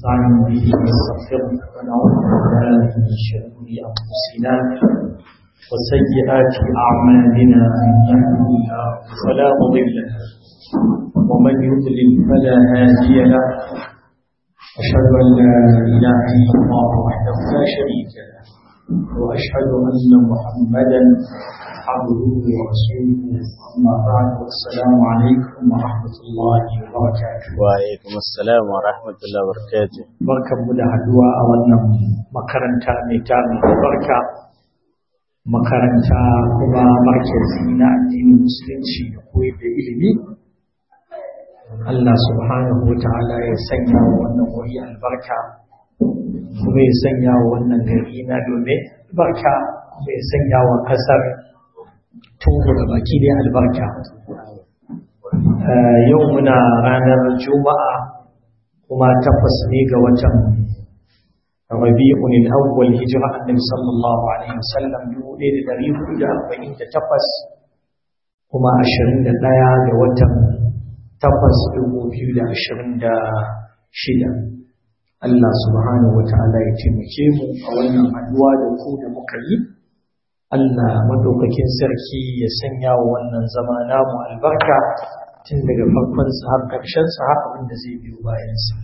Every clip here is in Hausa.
نستعين به ونستغفره ونعوذ بالله من شرور انفسنا وسيئات اعمالنا من يهده الله فلا مضل له ومن يضلل فلا هادي له اشهد ان لا اله الا الله وحده لا شريك له واشهد ان محمدا عبده ورسوله اما بعد والسلام عليكم ورحمه الله وبركاته وعليكم السلام ورحمة الله وبركاته barkanmu da haduwa a wannan makaranta mai tarin barka makaranta kuma markazi na addinin musulunci da koyar da ilimi Allah subhanahu wa ta'ala ya sanya wa wannan wuri albarka kuma ya sanya wa wannan gari na domin barka kuma ya sanya wa kasar togo da baki da albarka yau muna ranar juma'a kuma takwas ne ga watan rabi'un al-awwal hijra annabi sallallahu alaihi wasallam 1448 kuma 21 ga watan takwas 2026 Allah subhanahu wata'ala ya taimake mu a wannan haduwa da ku da muka yi Allah madaukakin sarki ya sanya wa wannan zama namu albarka tun daga farkon sa har ƙarshen sa har abin da zai biyo bayan sa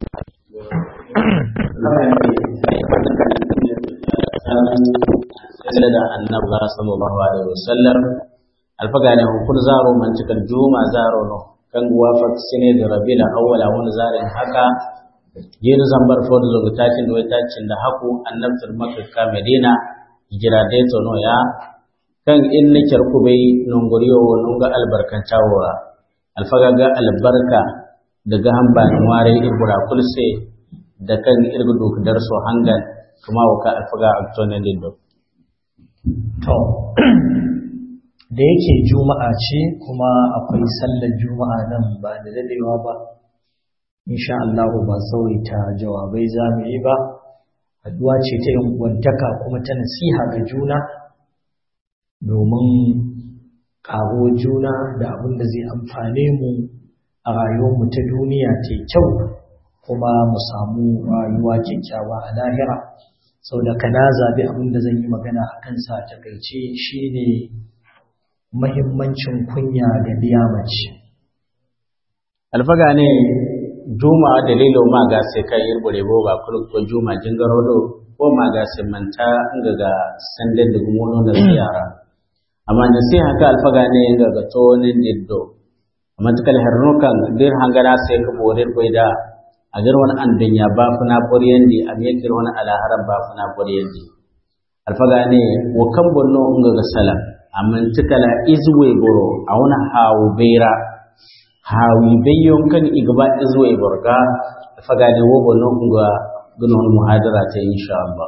sai da annabi sallallahu alaihi wasallam alfagane hukun zaro man cikar juma zaro no kan guwa sine da rabila awwala wani zarin haka yin zambar fodo zo tacin da tacin da haku annabtar makka ka medina hijira dai to no ya kan in ne ku bai nongoriyo nunga albarkantawa alfaga ga albarka daga hamba ware ibura kulse da kan irgu dokdar so hangan kuma waka alfaga aktonen lindo to da yake juma'a ce kuma akwai sallar juma'a nan ba da dadewa ba insha Allah ba ta jawabai za mu yi ba haduwa ce ta yin gwantaka kuma ta nasiha ga juna domin ƙaro juna da abin da zai amfane mu a rayuwarmu ta duniya ta kyau kuma mu samu rayuwa kyakkyawa a lahira sau da ka na zaɓi abin da zan yi magana a kansa a takaice shine mahimmancin kunya ga mace. alfaga ne juma dalilo ma ga sai kai irbure bo ba kul ko juma jingaro do ko ma ga sai manta inga ga sande da gumono da ziyara amma da sai haka alfaga ne inga ga to ne diddo amma tukal harno kan dir hangara sai ka borir da a gar wani an dunya ba funa boriyandi a me kir wani alaharan ba funa boriyandi alfaga ne wa kan bonno inga ga sala amma tukala izwe goro a wani hawo beira hawi bayyon kan igba izwe borga alfaga ne wo bonno inga gunon muhadara ta insha Allah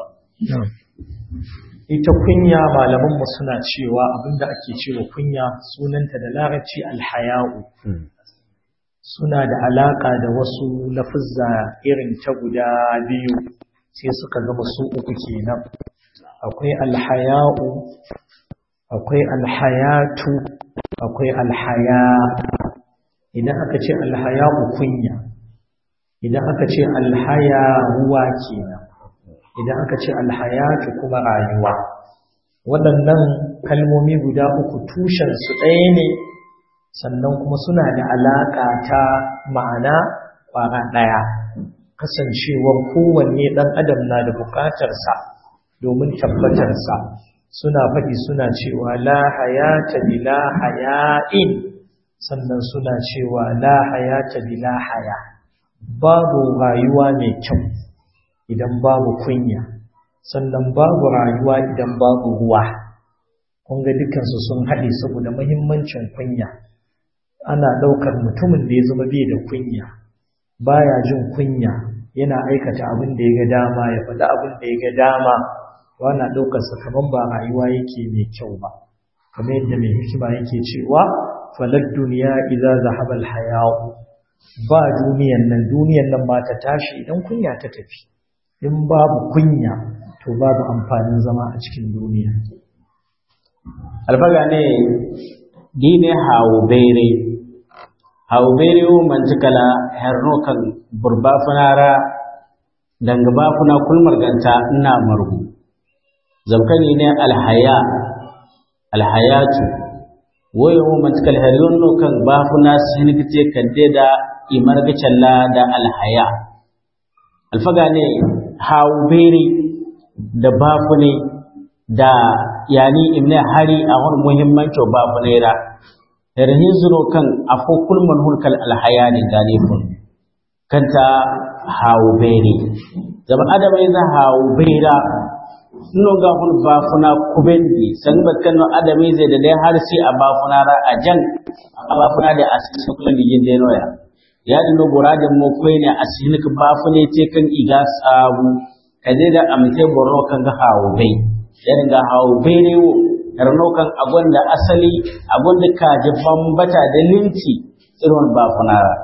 ita kunya malamanmu suna cewa abinda ake cewa kunya sunanta da larabci alhaya'u suna da alaka da wasu lafuzza irin ta guda biyu sai suka zama su uku kenan akwai alhaya'u akwai alhayatu akwai alhaya idan aka ce alhaya'u kunya idan aka ce alhaya ruwa kenan idan aka ce alhayatu kuma rayuwa waɗannan kalmomi guda uku tushensu ɗaya ne sannan kuma suna da alaƙa ta ma'ana ƙwara ɗaya kasancewar kowanne ɗan adam na da buƙatarsa domin tabbatarsa suna faɗi suna cewa la hayata bila haya'in sannan suna cewa la hayata bila haya babu rayuwa mai kyau idan babu kunya sannan babu rayuwa idan babu ruwa kun ga dukansu sun haɗe saboda muhimmancin kunya ana ɗaukar mutumin da ya zama bai da kunya baya jin kunya yana aikata abin da ya ga dama ya faɗi abin da ya ga dama ana ɗaukar sa kamar ba rayuwa yake mai kyau ba kamar yadda mai hikima yake cewa falad duniya idza zahaba al ba duniyan nan duniyan nan ma ta tashi idan kunya ta tafi in babu kunya to babu amfanin zama a cikin duniya alfaga ne dine hawo bere hawo bere wo mantikala herno kan burba funara danga ba kuna kulmar ganta ina margu zamkani ne alhaya alhayatu wayo mu matkal hariyon no kan ba kuna sinigite kadde da imargacalla da alhaya alfaga ne hawberi da bafune da yani imne hari a wani muhimmanci bafune ra yarhin zuno kan afo kulman hulkal alhaya ne galifun kanta hawberi zama adama yana hawbera no ga hun bafuna kubendi san bakkan no adami zai da dai har sai a bafuna ra a jan a bafuna da asisi kullun yin dai noya ya dino boradin mo koy ne asini ka bafune ce kan iga sabu kaje da amte borno kan ga hawo bai ya ga hawo bai ne wo karno kan abun da asali abun da ka ji bambata da linci irin bafuna ra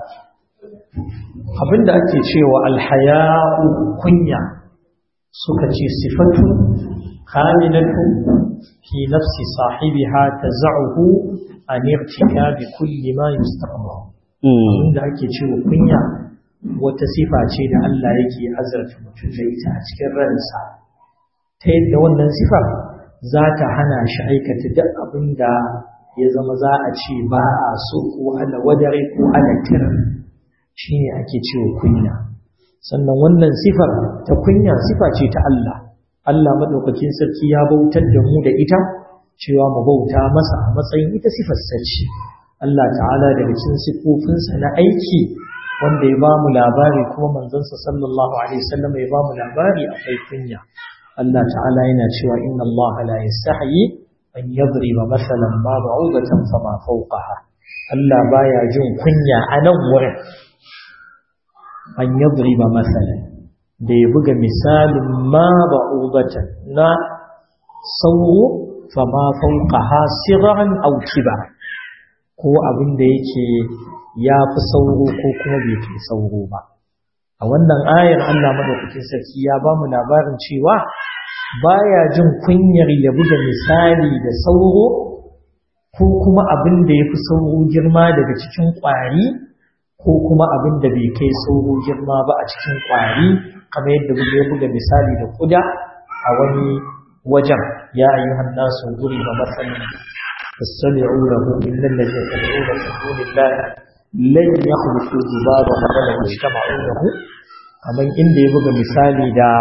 abinda ake cewa alhaya'u kunya suka ce sifatu kamilatu fi nafsi sahibiha taz'uhu an irtikabi kulli ma yustaqbahu abinda ake cewa kunya wata sifa ce da Allah yake azarta mutum da ita a cikin ransa ta yadda wannan sifar za ta hana shi aikata duk abin da ya zama za a ce ba a so ko ala wadare ko ala tir shi ne ake cewa kunya sannan wannan sifar ta kunya sifa ce ta Allah Allah maɗaukakin sarki ya bautar da mu da ita cewa mu bauta masa a matsayin ita sifar sace Allah ta'ala daga cikin sifofinsa na aiki wanda ya ba mu labari kuma manzansa sallallahu alaihi wasallam ya ba mu labari akwai kunya Allah ta'ala yana cewa inna Allah la yastahi an yadriba masalan ma ba'udatan fama fawqaha Allah baya jin kunya a nan wurin an yadriba masalan da ya buga misalin ma ba'udatan na sauro fama fawqaha sirran aw kibara ko abin da yake ya fi sauro ko kuma bai fi sauro ba a wannan ayar Allah madaukakin sarki ya ba mu labarin cewa baya jin kunyar ya buga misali da sauro ko kuma abin da ya fi sauro girma daga cikin ƙwari ko kuma abin da bai kai sauro girma ba a cikin ƙwari kamar yadda ya buga misali da kuda a wani wajen ya ayyuhan nasu guri ba masanin فاستمعوا له إن الذين تدعون من دون الله لن يخلقوا ذبابا ولو اجتمعوا له kamar inda ya buga misali da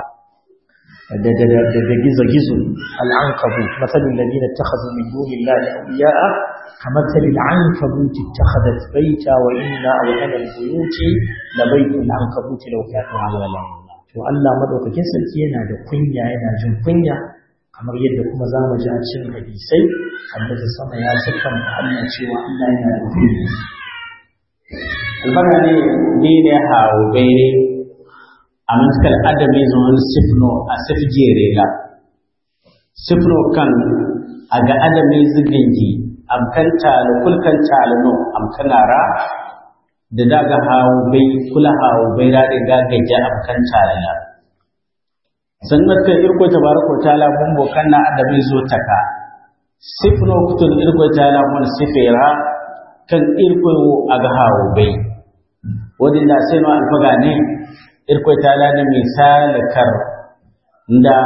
da da da da gizo-gizo al'ankabu matsalin lalina ta hazu min dunin lalai auliya'a kamar tali al'ankabu ta ta hadat baita wa inna a wahanar buyuti da baitin al'ankabu ta lauka ta halala to Allah madaukakin sarki yana da kunya yana jin kunya kamar yadda kuma za mu ji a cikin hadisai annabi sama ya siffan Allah cewa Allah yana da kunya albarka ne ni ne hawo gaire a mantakal adami zuwan sifno a sifjere la sifno kan a ga adami zigingi amkan talo kulkan talo no amkanara da daga hawo bai kula hawo bai da ga gaja amkan talo la sannan kan irko tabaraka taala mun bokan na adami zo taka sifno kutun irko taala mun sifera kan irko aga hawo bai wadanda sai no alfaga ne irko taala ne misal kar nda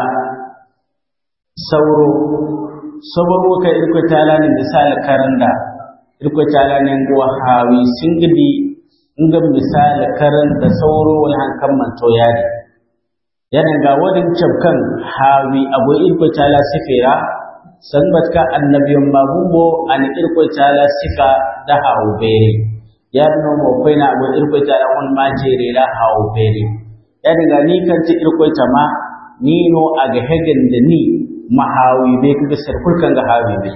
sauro sauro ka irko taala ne misal karanda irko taala ne ngwa hawi singidi ngam misal karan da sauro wal hankan man to yari yana ga wadin cabkan hawi abu irko tala sifira san batka annabiyon magumbo an irko tala sifa da hawo bere ya no mo koina abu irko tala on ma jere la hawo bere yana ga ni kan ti irko tama ni no aga hegen da ni mahawi be kaga sarkul kan ga hawi be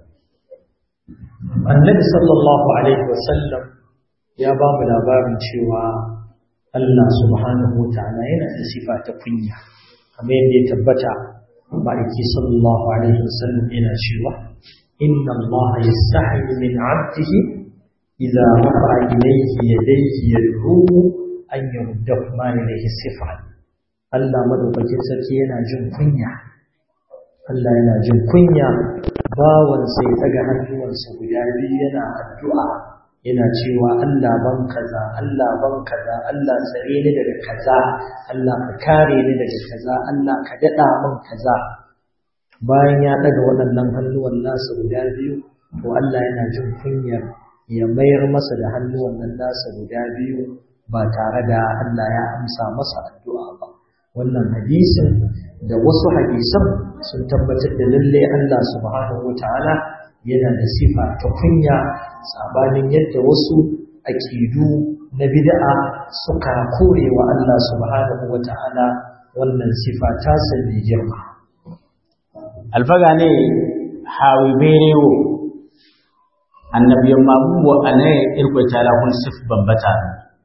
annabi sallallahu alaihi wasallam ya ba mu labarin cewa Allah subhanahu wa ta'ala yana da sifa ta kunya kamar yadda ya tabbata ma'aiki sallallahu alaihi wasallam yana cewa inna Allah yastahi min 'abdihi idza rafa'a ilayhi yadayhi yad'uhu an yurdahu ma ilayhi sifa Allah madaukakin sarki yana jin kunya Allah yana jin kunya bawan sai daga hannuwansa guda biyu yana addu'a yana cewa Allah ban kaza Allah ban kaza Allah tsare ni daga kaza Allah ka kare ni daga kaza Allah ka daɗa min kaza bayan ya ɗaga waɗannan hannuwan nasa guda biyu to Allah yana jin kunyar ya mayar masa da hannuwan nan nasa guda biyu ba tare da Allah ya amsa masa addu'a ba wannan hadisin da wasu hadisan sun tabbatar da lalle Allah subhanahu wataala yana da sifa ta kunya sabanin yadda wasu aƙidu na bid'a suka kore wa Allah subhanahu wataala wannan sifa ta sani girma alfaga ne hawi berewo annabiyan mabuwa ane irko tala kun sif bambata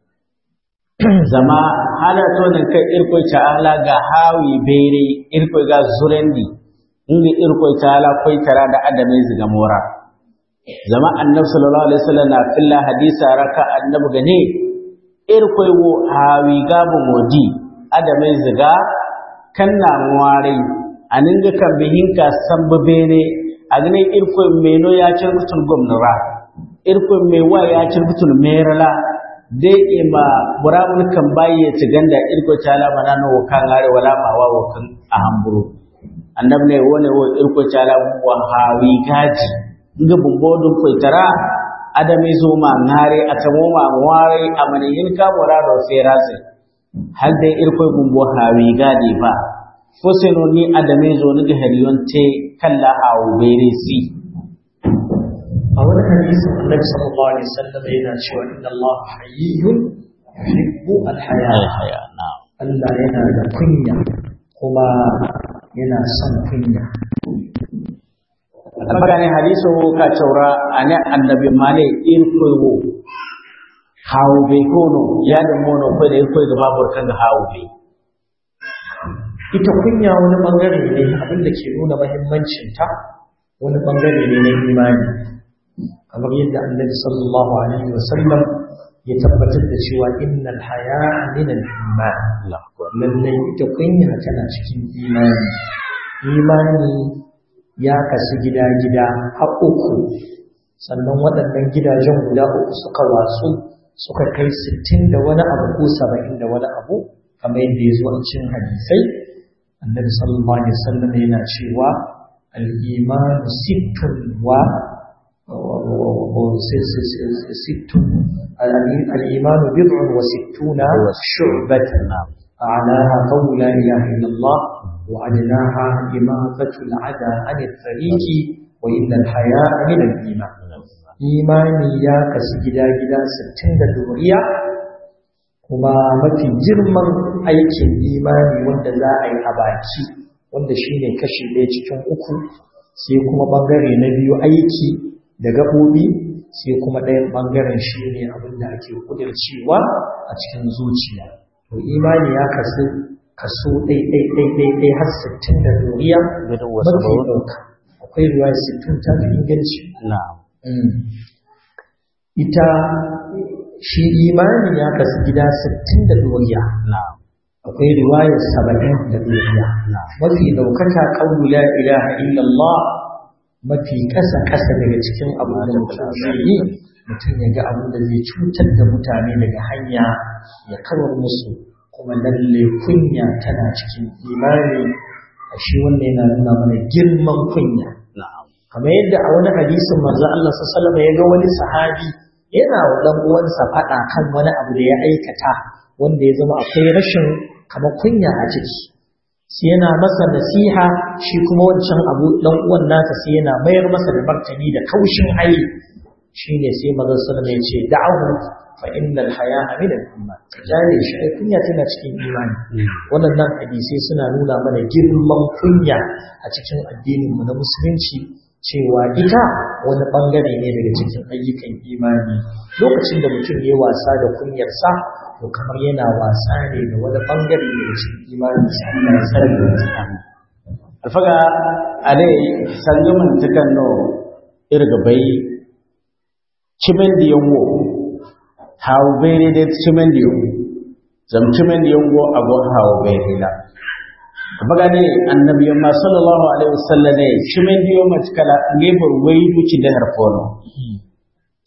zama hala to ne kai irko tala ga hawi bere irko ga zurendi inda irko tala koi tara da adame ziga mora zama annabi sallallahu alaihi wasallam na filla hadisa raka annabi gane irko wo hawi gabu modi adame ziga kanna muware aninga kan bihinka sambu bene agne irko meno ya cin mutun gomnara irko mewa ya cin mutun merala de ima buramun kan baye ci ganda irko tala mana no kan are wala ma wa kan a hamburu annab ne wone wo irko tala wa hawi gaji nga bumbodun ko tara adame zo ma ngare atamo ma ware amane yin ka murado ferase hal dai irko bumbo hawi gadi ba foseno ni adame zo ni hariyon te kalla a wubere si a wani hadisin annabi sallallahu alaihi wasallam yana cewa inna Allah hayyun yuhibbu al-haya Allah yana da kunya kuma yana son kunya almagane hadiso ka caura ane annabi male in koyo hawo be kono ya da mono ko da koyo ga babur kan hawo be ita kunya wani bangare ne abin da ke nuna mahimmancinta wani bangare ne na imani kamar yadda annabi sallallahu alaihi wasallam ya tabbatar da cewa innal haya min al-iman lallai ita kunya tana cikin imani imani ya kasu gida-gida har uku sannan waɗannan gidajen guda uku suka watsu suka kai sittin da wani abu ko saba'in da wani abu kamar yadda ya zo a cikin hadisai annabi sallallahu alaihi wasallam yana cewa al-iman sittun wa sittun al-iman bid'un wa sittuna shu'batan أعلاها قول لا إله إلا الله وأدناها إماطة العدى عن الطريق وإن الحياء من الإيمان إيماني يا كسجدا جدا ستين دوريا kuma mafi girman aikin imani wanda za a yi a baki wanda shi ne kashi ɗaya cikin uku sai kuma ɓangare na biyu aiki da gaɓoɓi sai kuma ɗayan ɓangaren shi ne abin da ake ƙudurcewa a cikin zuciya to imani ya kasu kaso ɗai-ɗai-ɗai har sittin da doriya mafi ɗauka akwai ruwa sittin ta fi inganci ita shi imani ya kasu gida sittin da doriya akwai riwayar saba'in da doriya mafi ɗaukaka ƙaunu la ilaha illallah mafi ƙasa ƙasa daga cikin abu da mutum zai yi mutum ya ga abu da zai cutar da mutane daga hanya ya kawar musu kuma lalle kunya tana cikin imani a shi wannan yana nuna mana girman kunya kamar yadda a wani hadisin manzo Allah sallallahu alaihi ya ga wani sahabi yana wa dan uwansa faɗa kan wani abu da ya aikata wanda ya zama akwai rashin kamar kunya a ciki sai yana masa nasiha shi kuma wancan abu dan uwan nasa sai yana mayar masa da martani da kaushin hali shine sai manzo sallallahu ya ce da'ahu fa innal haya'a min al-iman jare shi ai kunya tana cikin imani wannan hadisi suna nuna mana girman kunya a cikin addinin mu na musulunci cewa ita wani bangare ne daga cikin ayyukan imani lokacin da mutum ya wasa da kunyarsa to kamar yana wasa ne da wani bangare daga cikin imani sai Allah ya sarrafa alfaga ade sangumin takanno irga bai cimen da yawo hawo bere da cimen da yawo zam cimen da yawo ago hawo bere la baga ne annabi ma sallallahu alaihi wasallam ne cimen da yawo matkala ne bur wai duci da harfono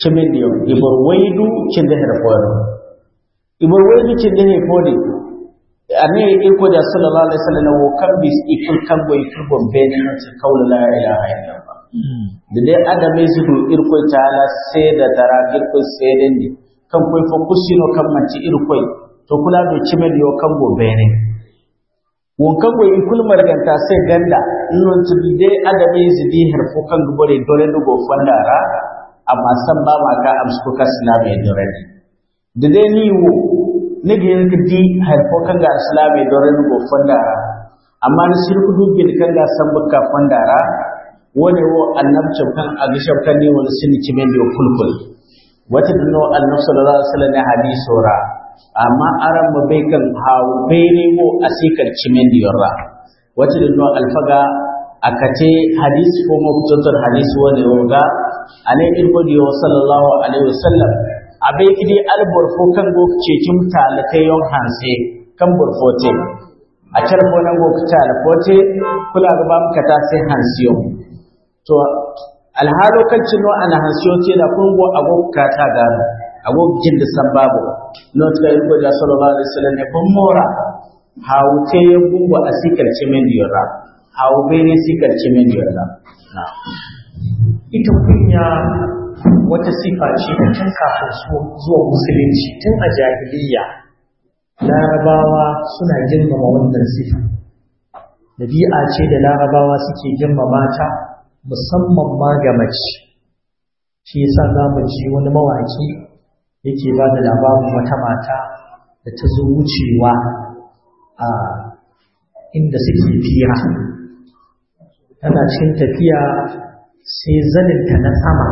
cimin diyo ibor waidu cinde hede fono ibor waidu cinde he fodi ane iko da sallallahu alaihi wasallam wo kambi ikul kambo ikul bon bene no ta kaula la ilaha illallah da dai adame su do irko taala sai da tara irko sai den ni kan koi fo kusino kan manci irko to kula do cimin yo kambo bene won kambo ikul marganta sai ganda non to dai adame su di harfo kan gubore dole dugo fandara amma san ba ma ka amsu ka islami dore da dai ni wo ne ga yanka di haifo kan ga islami dore dugo fandara amma ni shirku dubin kan ga san bukka fandara wani wo annabcin kan agishan kan ne wani sini kimen da kulkul wata dano annab sallallahu alaihi wasallam hadisi ra amma aran mu bai kan hawo bai ne wo asikar kimen da yorra wata dano alfaga akate hadisi ko mabtotar hadisi wani woga ane irgodi wa sallallahu alaihi wasallam abai kidi albor fo kan go cekin talaka yon hanse kan burfote a carfo nan go talafote kula ga ba muka ta sai hansiyo to alhalo kan cino ana hansiyo ce da kun go ago ka ta gano ago jin da san babu no ta irgodi sallallahu alaihi wasallam ne kun mora hawute gungo asikar cimen diyora hawo bene sikar cimen diyora na'am ita kunya wata sifa ce da tun kafin zuwa musulunci tun a jahiliya larabawa suna girmama wannan sifa dabi'a ce da larabawa suke girmama ta musamman ma ga mace shi yasa za mu ji wani mawaki yake ba da labarin wata mata da ta zo wucewa a inda suke fira tana cikin tafiya sai zaninta na sama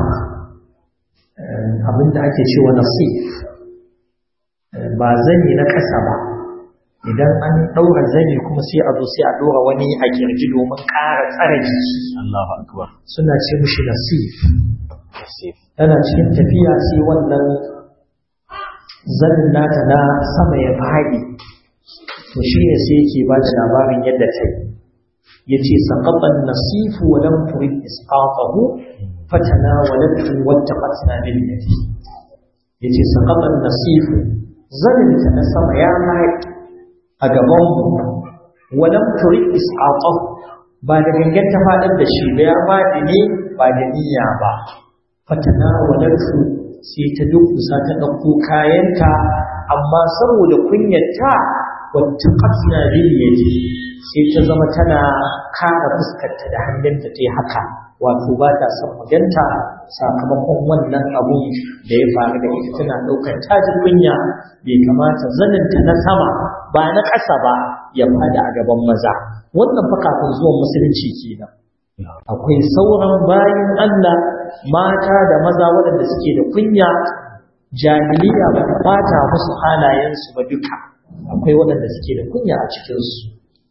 abinda ake cewa nasif ba zani na ƙasa ba idan an ɗaura zani kuma sai a zo sai a ɗora wani a kirji domin ƙara tsara jiki Allahu akbar suna ce mushi nasif nasif tana cikin tafiya sai wannan zanin nata na sama ya faɗi to shi ne sai yake ba da labarin yadda ta yi ya ce saƙaɓan nasifu wa lam turid isqatahu fatana wa ladtu wata fatna bil yadi ya ce saƙaɓan nasifu zanin ta na sama ya faɗi a gaban mu wa lam turid isqatahu ba da gangan ta faɗar da shi ba ya faɗi ne ba da niyya ba fatana wa ladtu sai ta dukkusa ta ɗauko kayanta amma saboda kunyarta wata ƙasna biliyati sai ta zama tana kara fuskarta da hannunta ta yi haka wato ba ta son maganta sakamakon wannan abu da ya faru da ita tana ɗaukar tajin kunya bai kamata zaninta na sama ba na ƙasa ba ya fada a gaban maza wannan fa kafin zuwan musulunci kenan akwai sauran bayan Allah mata da maza waɗanda suke da kunya jahiliya ba ta bata musu halayensu ba duka akwai waɗanda suke da kunya a cikinsu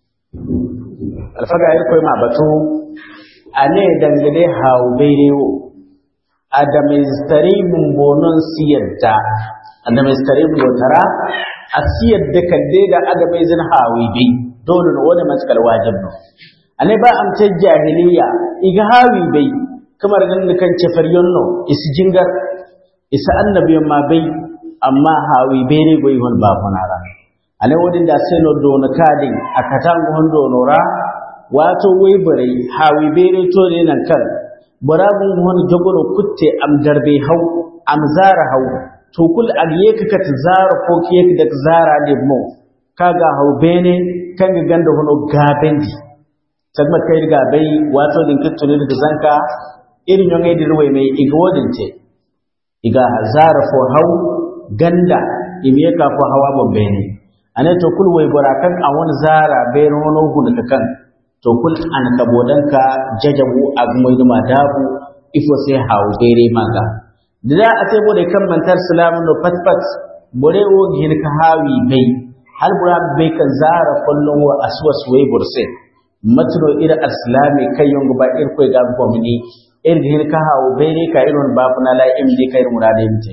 alfaga ya koyi ma batu a ne dangane hau bairewo a da mai mun bonon siyarta a da mai mun yotara a siyar da kalle da ada mai zin hawi bai dole na wani matakar wajib no a ne ba amce jahiliya iga hawi bai kamar nan da kan cefar yonno isi jingar isa annabiyan ma bai amma hawi bai ne bai wani ba kunara ale wodin da seno dono kadin akatango hondo nora wato wai bare hawi bere to ne nan kan barabun hon jogono kutte am darbe hau am zara hau to kul agiye ka kat zara ko kiye ka dak zara ne mo kaga hau bene kan ga ganda hono gabendi tagma kai ga bai wato din kitto ne da zanka irin yon ai dirwe mai iga wodin ce iga zara fo hau ganda imiye ka fo hawa bombe ne ane to kul way barakan a wani zara bai rono hu daga kan to kul an ka bodanka jajabu a mai da madabu ifo sai hawo bere manga da a sai bode kan mantar salamu no pat pat bore o gin ka hawi bai hal bura bai kan zara kullun wa aswa suwai burse matro ira islami kai yongo ba ir koy ga ko mini ir gin ka hawo bere ka iron ba kuna la imdi kai murade mite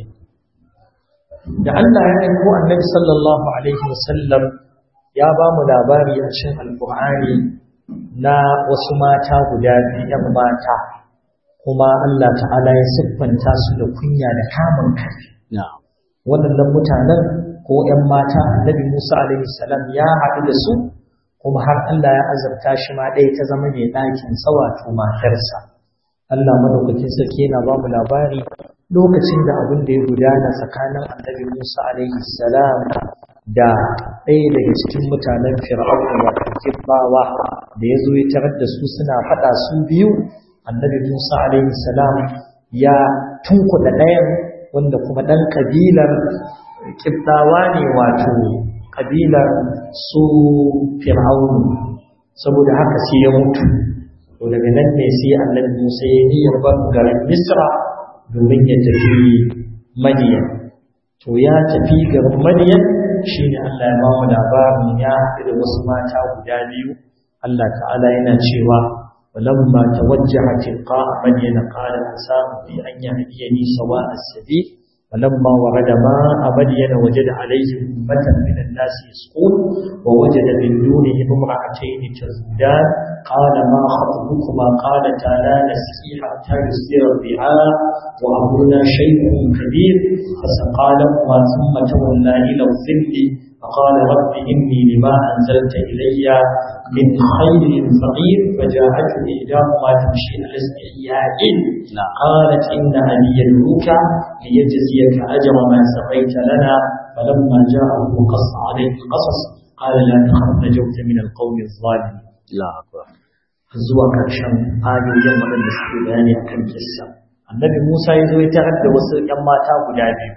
da Allah ya aiko annabi sallallahu alaihi wasallam ya ba mu labari a cikin alkur'ani na wasu mata guda biyu ‘yan mata kuma Allah ta'ala ya siffanta su da kunya da kamun kai waɗannan mutanen ko ‘yan mata annabi Musa alaihi salam ya haɗu da su kuma har Allah ya azabta shi ma ɗaya ta zama mai ɗakin wato matarsa Allah madaukakin sarki yana ba mu labari lokacin da abin da ya gudana tsakanin annabi Musa alaihi salam da ɗaya daga cikin mutanen fir'auna wato kibbawa da ya zo ya tarar da su suna faɗa su biyu annabi Musa alaihi salam ya tunkuɗa ɗayan wanda kuma ɗan ƙabilar kibbawa ne wato ƙabilar su fir'aunu saboda haka sai ya mutu to daga nan ne sai annabi Musa ya niyyar ban garin Misra domin ya tafi Madiyan to ya tafi garin Madiyan shine Allah ya ba mu labarin ya haɗu da wasu mata guda biyu Allah ta'ala yana cewa ولما توجه تلقاء مدين قال عسى ربي أن يهديني سواء السبيل فلما ورد ماء مدين وجد عليه أمة من الناس يسقون ووجد من دونهم امرأتين تزودان قال ما خطبكما قالتا لا نسقي حتى يصدر الرعاء وأمرنا شيء كبير فسقى لهما ثم تولى إلى الظل فقال رب إني لما أنزلت إلي من خير فقير فجاءته إحداهما تمشي على استحياء قالت إن أبي يدعوك ليجزيك أجر ما سقيت لنا فلما جاءه قص عليه القصص قال لا تخف نجوت من القوم الظالمين لا أكبر zuwa ƙarshen ayoyin waɗanda suke bayani a kan kissa annabi musa ya zo ya tarar da wasu ‘yan mata guda biyu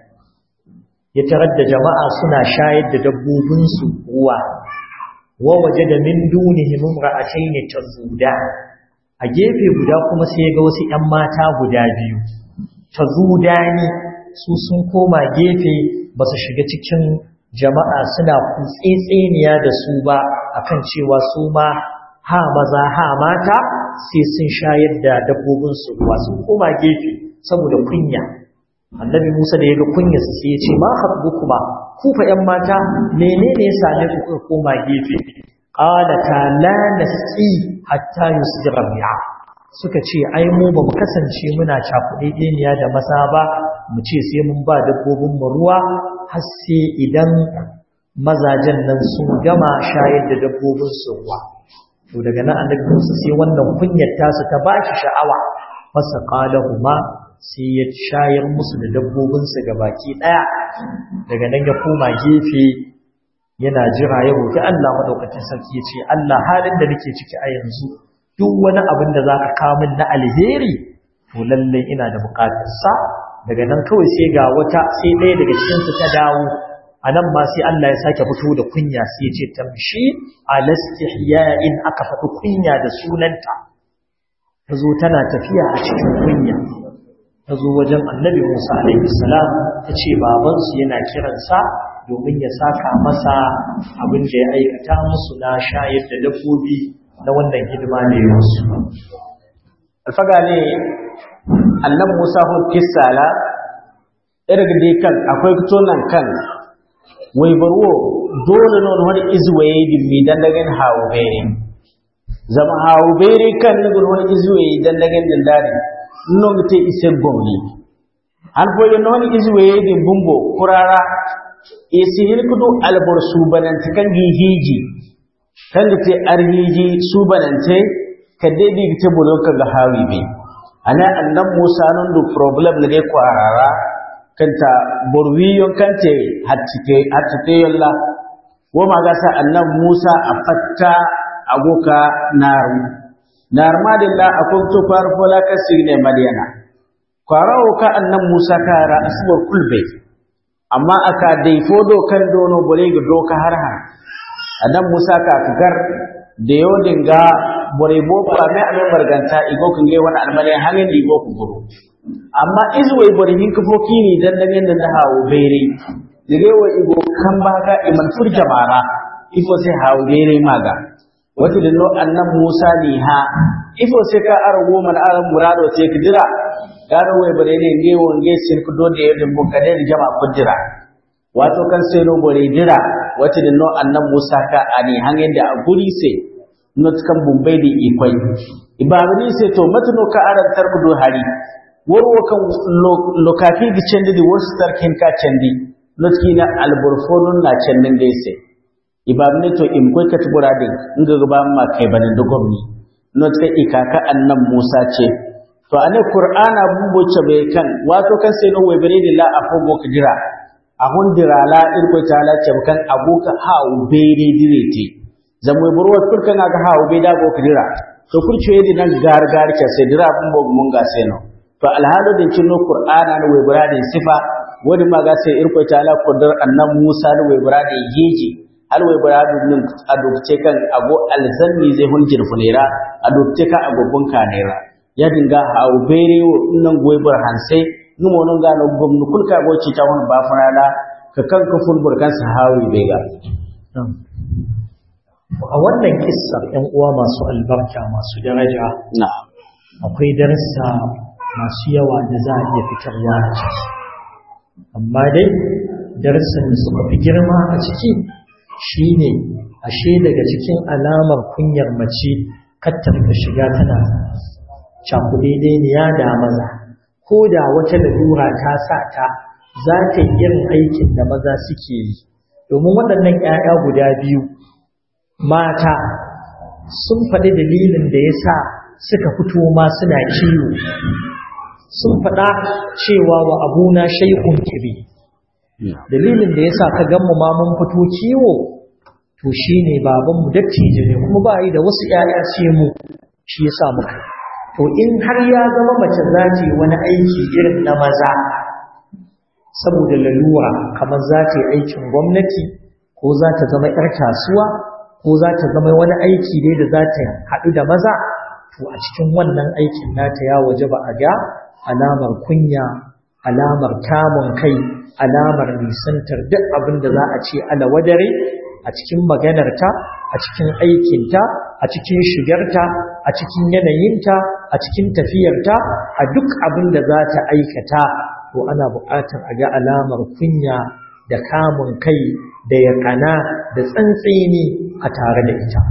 ya tarar da jama'a suna shayar da dabbobinsu ruwa wa waje da min dunihim imra'atayn tazuda a gefe guda kuma sai ya ga wasu ‘yan mata guda biyu tazudani su sun koma gefe ba su shiga cikin jama'a suna kutsetseniya da su ba akan cewa su ma ha maza ha mata sai sun shayar da dabbobinsu ruwa sun koma gefe saboda kunya annabi Musa da ya ga kunya su sai ya ce ma habbu kuma ku fa ƴan mata menene ya same ku kuka koma gefe qala ta la nasi hatta yusdira bi'a suka ce ai mu ba mu kasance muna cakuɗe ɗeniya da maza ba mu ce sai mun ba dabbobin mu ruwa har sai idan mazajen nan sun gama shayar da dabbobin su ruwa to daga nan annabi Musa sai wannan kunyar tasu ta bashi sha'awa fasa qalahuma sai ya shayar musu da dabbobin su baki daya daga nan ya koma gefe yana jira ya roki Allah madaukakin sarki ya ce Allah halin da nake ciki a yanzu duk wani abin da zaka kawo min na alheri to lalle ina da bukatar sa daga nan kawai sai ga wata sai ɗaya daga cikin su ta dawo a nan ma sai Allah ya sake fito da kunya sai ya ce tamshi alastihya'in aka faɗi kunya da sunanta ta zo tana tafiya a cikin kunya ta zo wajen annabi Musa alaihi salam ta ce babansu yana kiransa domin ya saka masa abin da ya aikata musu na shayar da dabbobi na wannan hidima da ya musu alfaga ne annabi Musa ko kissala irgide kan akwai tonan kan wai barwo dole non wani izwaye dimmi dan dagan hawo bere zama hawo bere kan nugun wani izwaye dan dagan dindari non te ise gomni an foye non izwaye din bumbo kurara e sihir kudu albor subanante kan gi hiji kan te arhiji subanante kadde di te bodo ka ga hawi be ana annab musa non du problem ne ko arara kanta borwiyon kante hattike hattike yalla wo maga sa annab Musa a fatta agoka naru nar madilla akon to far fola ka signe madiyana kwarawo ka annab Musa kara asbar kulbe amma aka dai fodo kan dono bore ga doka har har annab Musa ka figar da yo dinga bore bo ba mai amen barganta igo kan ge wani almale hangin digo ku guru amma izwai bari hin kafo kini dan dan yanda da hawo bere dige wa igo kan baka iman fur jamara ifo sai hawo bere maga wato da no annan Musa ni ha ifo sai ka argo man aran murado sai ka jira garo wai bare ne nge wonge sin ku dode yadda mu kade da jama ku jira wato kan sai no bore jira wato da no annan Musa ka ani hangen da a guri sai not kan bumbai da ikwai ibabani sai to matano ka aran tarku do hari warwo kan lokafi da cendi da wasu tarkin ka cendi not kina alburfonun na cendin da sai ibabani to in koi ka tubura din in ga ba ma kai banin da gwamni not ka ikaka annan Musa ce to ane qur'ana bumbo ce bai kan wato kan sai no webere da la afogo ka jira a hundira la irko ta la ce kan abuka ha ubere direte zamwe burwa kulkan ga ha ube da go ka jira to kurce yedi nan gar gar ke sai dira bumbo mun ga sai no to alhalu din cinno qur'ana no webera da sifa wani ma ga sai irko ta la kudar annan Musa da webera da yeji har webera din adopte kan ago alzanni zai hunjir funera adopte ka agobun kanera ya dinga hawo bere nan goibar hanse numo non ga no gomnu kulka go ci ta won ba fanala ka kan ka fulbur kan sahawi bega a wannan kissar ‘yan uwa masu albarka masu daraja akwai darasa masu yawa da za a iya fitarwa a ciki amma dai darasin da suka fi girma a ciki shine ashe daga cikin alamar kunyar mace kattar da shiga tana cakudaidai da maza ko da wata lalura ta sa ta za ta yi irin aikin da maza suke yi domin waɗannan ‘ya'ya guda biyu mata sun faɗi dalilin da ya sa suka fito ma suna kiwo sun faɗa cewa wa abuna shaikun kiri dalilin da ya sa ka gammu ma mun fito kiwo to shi ne babanmu dattijo ne kuma ba yi da wasu ‘ya'ya ce mu shi ya sa muka to in har ya zama mace za ta yi wani aiki irin na maza saboda lalura kamar za ta yi aikin gwamnati ko za ta zama 'yar kasuwa ko za ta zama wani aiki dai da za ta haɗu da maza to a cikin wannan aikin nata ya waje ba a ga alamar kunya alamar kamun kai alamar nisantar duk abin da za a ce alawadare a cikin maganarta a cikin aikinta a cikin shigarta a cikin yanayinta a cikin tafiyarta a duk abin da za ta aikata to ana buƙatar a ga alamar kunya da kamun kai da yaƙana da tsantsini a tare da ita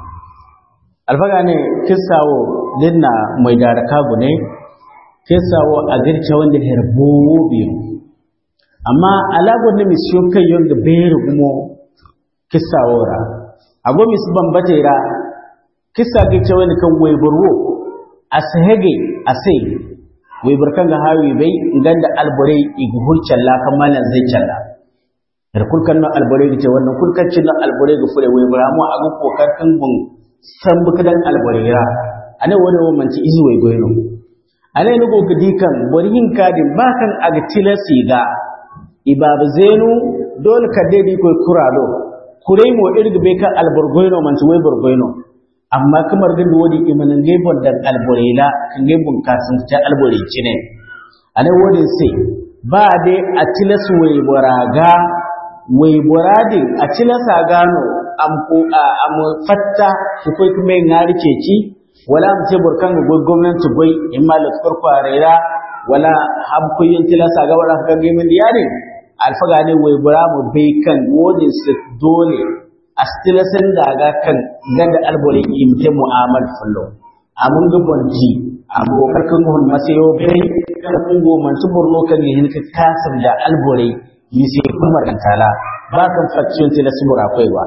alfaga ne kisawo linna mai daraka gune kisawo a girce wanda herbo biyu amma alagon da misiyo kai yonga bayar gumo kisawo ra ago mis bambate ra kisa girce wani kan waiburwo a sahege a sai waibar kan ga hawi bai ganda alburai iguhur challa kan malan zai challa da kulkan nan albore ce wannan kulkan cin nan albore ga fure wai bara mu agu kokar kan gun san bukadan albore ra ane wani wo manci izu wai goyno ane ni go dikan bori hin kadin bakan aga tilasi ga ibabu zenu dole ka dai ko kuralo kurai mo irga be kan albor goyno manci wai bor goyno amma kamar din wodi imanin gaibon dan albore la kan gaibon kasin ta albore cine ane wodin sai ba dai a tilasu wai boraga wai buradin a cilasa gano am fatta ku kai kuma yin hari ceci wala mu ce burkan ga gwamnati gwai in ma lafiyar kwarera wala habkuyin tilasa ga wala ka ga min diyari alfaga ne wai bura mu bai kan wodin su dole a tilasan da ga kan ganda albore imte mu'amal fullo amun ga bonji abokar kan gun masayo bai kan kungo man su burno kan yin ka kasar da albore yi sai kuma tala ba kan faction sai na sumura kwaiwa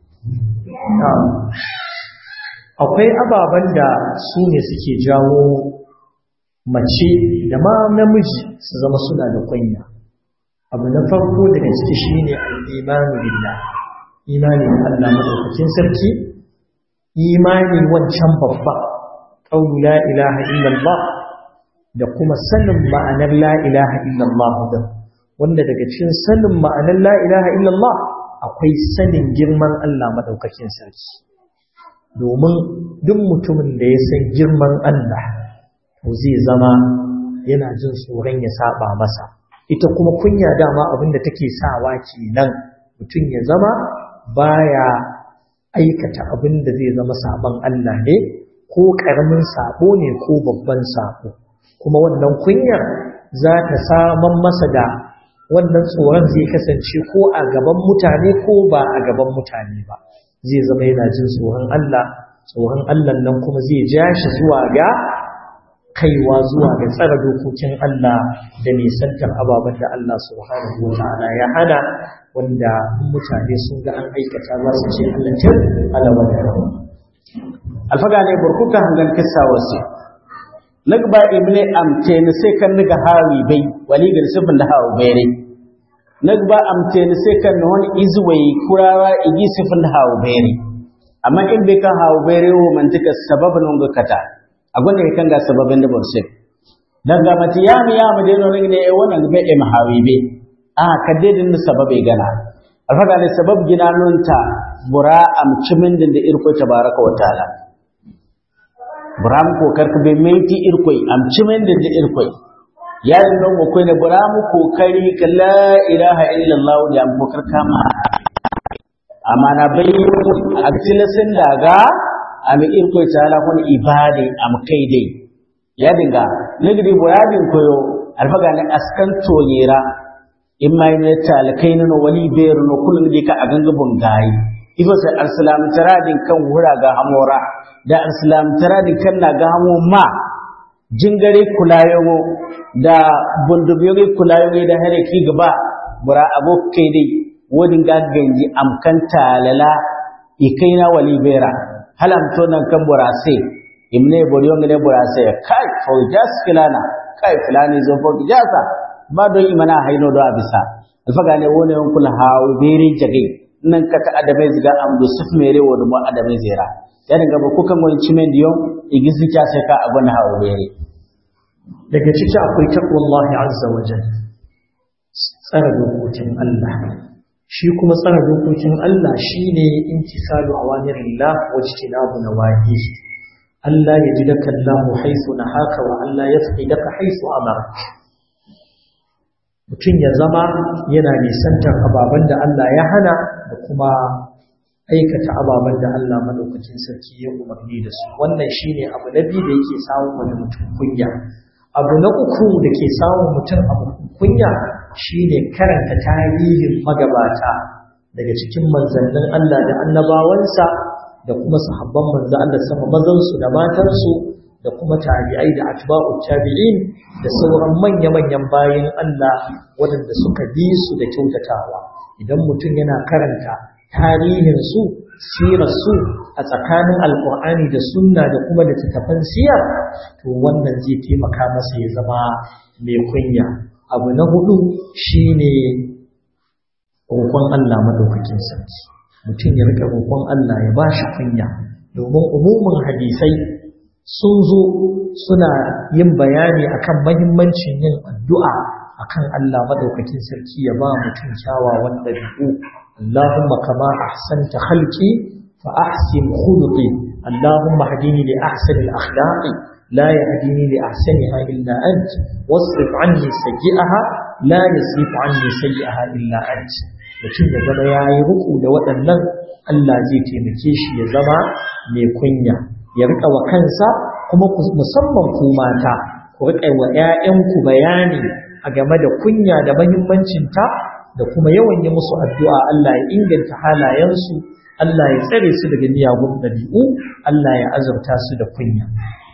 akwai ababen da su ne suke jawo mace da ma namiji su zama suna da kunya abu na farko daga ciki shine al-imanu billah imani da Allah madaukakin sarki imani wancan babba qawlu la ilaha illallah da kuma sanin ma'anar la ilaha illallah da wanda daga cikin sanin ma'anar la ilaha illallah akwai sanin girman Allah madaukakin sarki domin duk mutumin da ya san girman Allah to zai zama yana jin tsoron ya saba masa ita kuma kunya dama abin da take sawa kenan mutum ya zama baya aikata abin da zai zama saban Allah ne ko karamin sabo ne ko babban sabo kuma wannan kunyar za ta saman masa da wannan tsoron zai kasance ko a gaban mutane ko ba a gaban mutane ba zai zama yana jin tsoron Allah tsoron Allah nan kuma zai ja shi zuwa ga kaiwa zuwa ga tsara dokokin Allah da nisantar ababen da Allah subhanahu wa ta'ala ya hana wanda mutane sun ga an aikata za su ce Allah tir alawa da rawa alfaga ne burkuka hangan kissa wasu nagba ibne amte ne sai kan niga hawi bai wali ga sifin da hawi bai ne nagba amte ne sai kan wani izwai kurawa igi sifin da hawi bai ne amma in bai kan hawi bai ne wo mantika sababin ga kata a gwanda ya kan ga sababin da burse daga mati ya mi ya mu dai no ne wannan ga bai hawi bai a kadde din sababai gana alfaga ne sabab gina nunta bura amcimin din da irko tabaraka wa ta'ala buram ko karka be menti irkoi amcimin din da irkoi ya din non ko ne buram ko kari ka la ilaha illallah da am ko karka ma amana bai aktilasin daga am irkoi ta'ala kun ibade am kai dai ya dinga nigri buradin koyo alfaga ne askan toyera in ma yi talakai na wali bayar no kullum dai ka a gangabin gayi ifa sai arsalam taradin kan wura ga hamora da arsalam taradin kan na ga hamo ma jingare kulayo da bundubiyoyi kulayo da hare ki gaba bura abokai dai wodin ga ganji amkan talala ikaina wali bayra halam to nan kan burase imne boriyo ngene burase kai fo jas kilana kai filani zo fo jasa ba don imana haino do abisa alfaga ne wone on kula hawo bere jage nan kaka adamai ziga amdu suf mere wodo mo adamai zera ya dinga ba kukan wani cimen diyo igisi ta sai ka abun hawo bere daga ciki akwai taqwallahi azza wa jalla tsara dokokin Allah shi kuma tsara dokokin Allah shine intisalu awamirillah wa ijtinabu nawahi Allah ya ji daka Allah haisu nahaka wa Allah ya daka haisu amarka mutum ya zama yana nisantar ababen da Allah ya hana da kuma aikata ababen da Allah madaukakin sarki ya umarni da su wannan shine abu na biyu da yake samun wani mutum kunya abu na uku da ke samun mutum abu kunya shine karanta tarihin magabata daga cikin manzannin Allah da annabawansa da kuma sahabban manzo Allah sama mazansu da matansu da kuma tabi'ai da atba'u tabi'in da sauran manya-manyan bayin Allah waɗanda suka bi su da kyautatawa idan mutum yana karanta tarihin su sirar su a tsakanin alkur'ani da sunna da kuma da tattafan siyar to wannan zai taimaka masa ya zama mai kunya abu na hudu shine roƙon Allah madaukakin sarki mutum ya rika roƙon Allah ya ba shi kunya domin umumin hadisai sun zo suna yin bayani akan mahimmancin yin addu'a akan Allah madaukakin sarki ya ba mutum kyawawan ɗabi'u Allahumma kama ahsanta khalqi fa ahsin khuluqi Allahumma hadini li ahsani al-akhlaqi la yahdini li ahsaniha illa ant wasrif anni sayyi'aha la yasrif anni sayyi'aha illa ant mutum ya zama yayi ruku da waɗannan Allah zai taimake shi ya zama mai kunya ya rika wa kansa kuma musamman ku mata ku rika wa ƴaƴanku bayani a game da kunya da mahimmancinta da kuma yawan yi musu addu'a Allah ya inganta halayensu Allah ya tsare su daga miyagun ɗabi'u Allah ya azurta su da kunya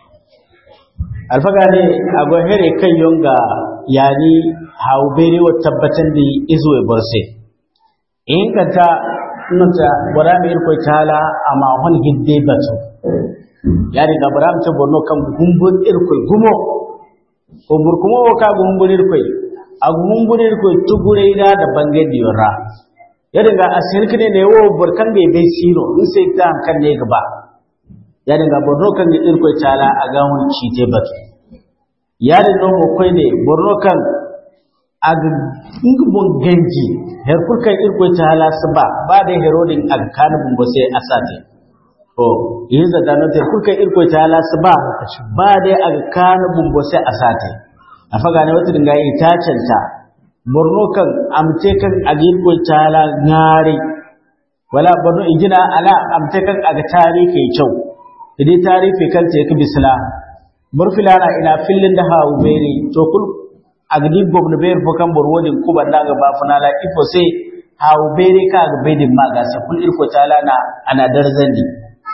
alfaga ne a gwahere kan yonga yani hau bere wa tabbatan da izo ya barse in ka ta nuna wada mai irkwai tala a mahon hidde batu ya riga Abraham ta borno kan gumbur irkoi gumo gumbur kuma wo ka gumbur irkoi a gumbur irkoi tugure ida da bange diyora ya riga asir kine ne wo burkan da bai siro in sai ta kan ne gaba ya riga borno kan da irkoi tala a ga hun cite batu ya riga mo koi ne borno kan a gumbun ganji her kurkan irkoi tala su ba ba da herodin a kan bumbo sai asate to yin zata no ter kulka irko ta la ba ba dai aga kana bumbo sai asate a faga ne wata dinga yi ta canta borno kan amte kan aga irko ta la ngare wala borno igina ala amte kan aga tari kai kyau idai tari fe kan te ka bisla murfilana ina fillin da hawo bere to kul aga di gobno ber fo kan borwodin kuba daga ba funala ifo sai hawo bere ka aga bedin maga sa kul irko ta la na ana darzandi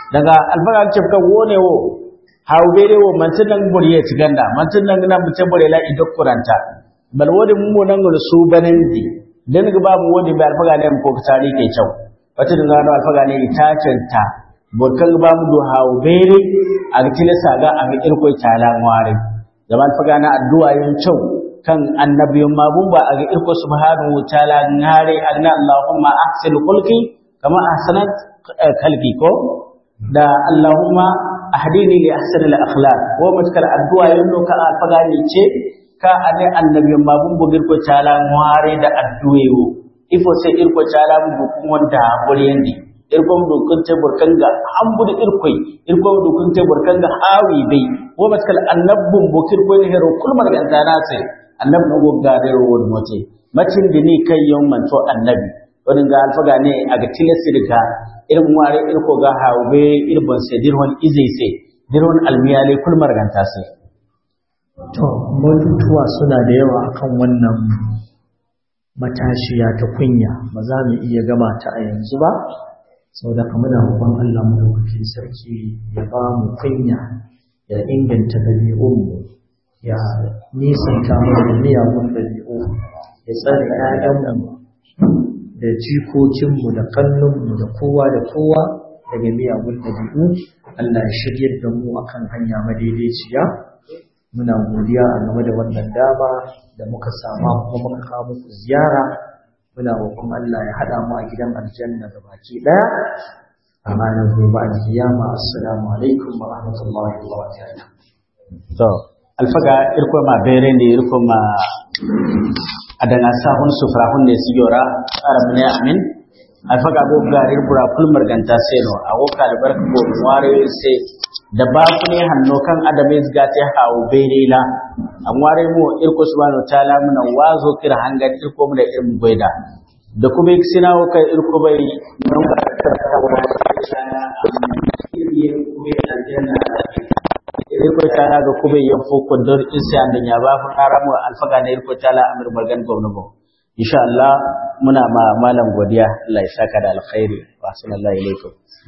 daga alfaga ce kan wone wo hawbere wo mantin nan buriye ciganda mantin nan na mutum bure la idok kuranta bal wodi mu nan gol su banandi dan ga babu wodi bai alfaga ne ko tari ke kyau wata da zano alfaga ne itacenta burkan ba mu do hawbere a gitile saga a ga irko talan ware zaman alfaga na addu'a yin kyau kan annabiyun mabun ba a ga irko subhanahu wa ta'ala ngare agna allahumma ahsin khulqi kama ahsanat kalbi ko da allahumma ahdini li ahsani al akhlaq ko matkal addu'a yanno ka alfaga ne ce ka ane annabiyun mabun bugir ko ta'ala ngare da addu'ewo ifo sai irko ta'ala mu bukun wanda buriyandi irko mu dukun te burkanga ambudi irkoi irko mu dukun te burkanga hawi bai ko matkal annabbun bukir ko ne hero kulmar gantana sai annabi na gogga da rawar mace macin da ni kai yau manto annabi wani ga alfaga ne a ga tilasi daga irin ware irko ga hawe irbon sai dirhon izai sai dirhon almiyale kulmar ganta sai to batutuwa suna da yawa akan wannan matashiya ta kunya ba za mu iya gama ta a yanzu ba sau da kamar da roƙon Allah madaukakin sarki ya ba mu kunya ya inganta ɗabi'unmu ya nisanta mana da miyagun ɗabi'u ya tsare ‘ya'yanmu da jikokinmu da kannunmu da kowa da kowa daga miyagun ɗabi'u Allah ya shiryar da mu akan hanya madaidaiciya muna godiya a game da wannan dama da muka sama kuma muka kawo muku ziyara muna roƙon Allah ya haɗa mu a gidan aljanna da baki ɗaya a ranar gobe alkiyama assalamu alaikum wa rahmatullahi wa barakatuh to alfaga irko ma bere ne irko ma adana sahun sufra hunde sigora arab ne amin alfaga go ga irbura kulmar ganta seno ago ka da barka go ware se da ba ku ne hanno kan adabe ga ta hawo bere la an ware mu irko subhanahu ta'ala muna wazo kira hangar irko mu da irin goida da kuma sinawo kai irko bai don ka ta wa irko tala ga kube yan foko dor insa andan ya ba fa karamu alfaga ne irko tala amir magan gwamnati insha Allah muna ma malam godiya Allah ya saka da alkhairi wa sallallahu alaihi